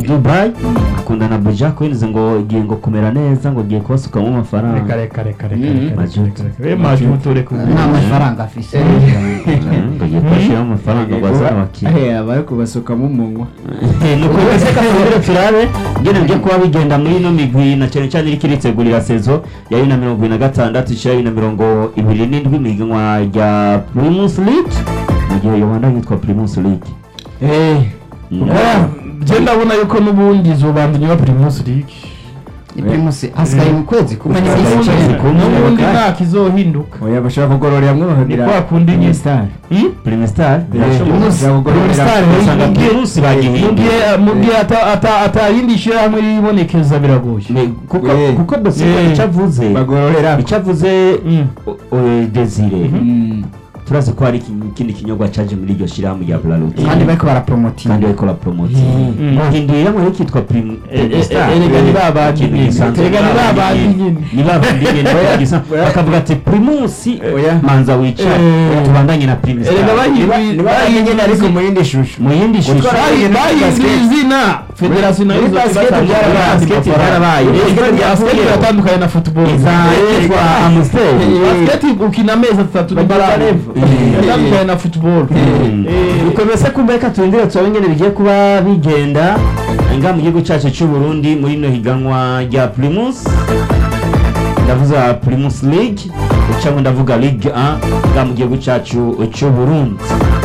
dubai akunda na buja queens ngo igiye ngo kumera neza ngo igiye kubasukamo reka amafaranga reka reka reka Mm. reka Majuto. reka reka majuto reka nta mafaranga afise ngo igiye kubashyiramo amafaranga ngo azane abakiriya bari kubasukamo umunwa nuko rwose kasubire turabe ngene byo kuba bigenda muri ino migwi na cyane cyane iriko iritegurira sezo ya bibiri na mirongo ibiri na gatandatu ishira bibiri na mirongo ibiri n'indwi mu ihiganwa rya primus league mu gihe yohanda yitwa primus league Mm. je ndabona yuko n'ubundi zobanza inyuma primus league ni primus hasigaye mu kwezi kumwe Hasigaye n'iminsi ukwezi icyenda kumwe. n'ubundi kandi. nta kizohinduka oya bashobora kugororera hamwe ni bakagira kwa kundi nyine star Hmm? primus star bashobora kugororera Star, usanga mu gihe- primus mu bagihinduye gihe mu gihe ata- ata- ata yindi shyirahamwe ribonekeza biragoye Me- kuko Eh. kuko dosiye Eh. icyo avuze bagororera icyo avuze Mm. o- o- desire Mm. turazi ko hari iki- ikindi kinyobwa caje muri iryo shyirahamwe rya braloti kandi bariko barapromotinga kandi bariko barapromotinga Mm. bahindurira muri kitwa Prim- Eh, eh, Primus Star. eh, erega ni ba bandi Ikintu nyine. gisanzwe Erega ni ba bandi nyine. ni ba bandi nyine gisa- bakavuga ati primusi Oya. manza wicara Eh. tubandanye na primus Erega Star." bahinduye- niba nyine ariko mu yindi shusho mu yindi shusho Gutwara Bahi- Muri bahinduye basket. izina federasiyo nayo Muri izo basket ibatandukanye byarabaye, n'andi basket mafaranga. byarabaye. Eh, Basket basket byarabaye. iratandukanye na football izahitwa amusiteri basket ukina amezi atatu Bagira level. iratandukanye na football Eh, bikomeze kumbereka turindire turabe ingene bigiye kuba bigenda nga mu gihugu cyacu cy'u Burundi muri ino higanwa rya primus ndavuza primus league cyangwa ndavuga ligue 1 nga mu gihugu cyacu cy'u Burundi